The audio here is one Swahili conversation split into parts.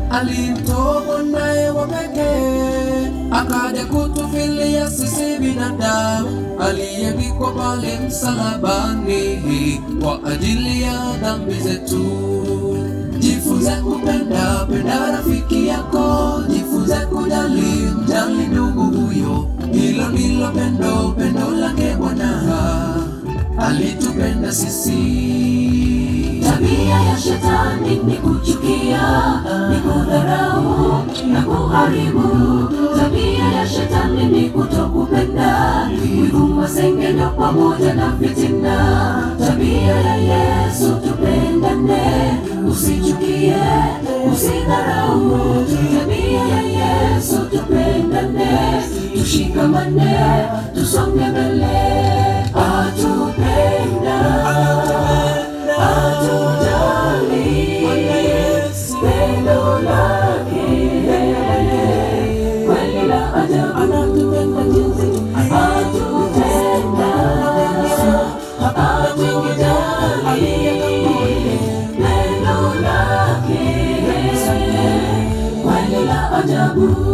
alimtoa mwanaye wa pekee akaja kutufilia sisi binadamu, aliyevikwa pale msalabani kwa ajili ya dhambi zetu. Jifunze kupenda, penda rafiki yako, jifunze kujali, mjali ndugu huyo. Hilo ndilo pendo, pendo lake Bwana alitupenda sisi. Tabia ya shetani ni kuchukia, ni kudharau na kuharibu. Tabia ya shetani ni kutokupenda, wivu, masengenyo pamoja na fitina. Tabia ya Yesu tupendane, usichukie, usidharau. Tabia ya Yesu tupendane, tushikamane, tusonge mbele, atupenda hatujali pendo lake kweli la ajabu, anatupenda jinsi hatutenda, hatujali pendo lake kweli la ajabu.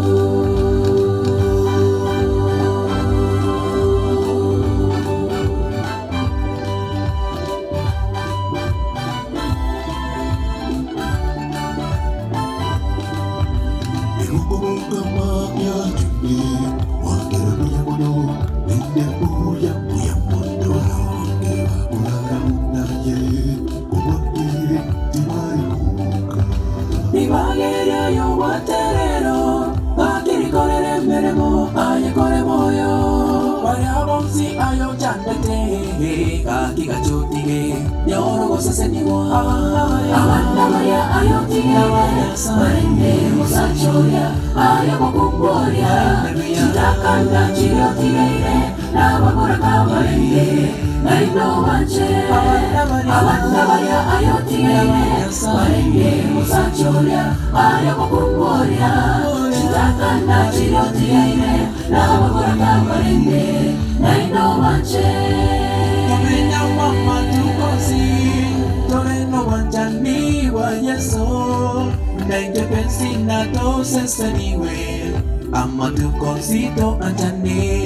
Nibagereyo waterero Gakirikorere meremo ayekore moyo Baria bonsi ayo chandete Kakigachotige Yorogo seseniwa abandabaya ayotiye barende musachoya ayakokumboya chitakanda chiyotigeire nabagoraka barende naino wanje abandabaya ayotigeire barende musachoya ayakokumboya chitakanda chiyotigeire nabagoraka barende naino wanje Torena mama tukosi Torena wanjani wa yeso Nainge pensi na to seseniwe Ama tukosi to anjani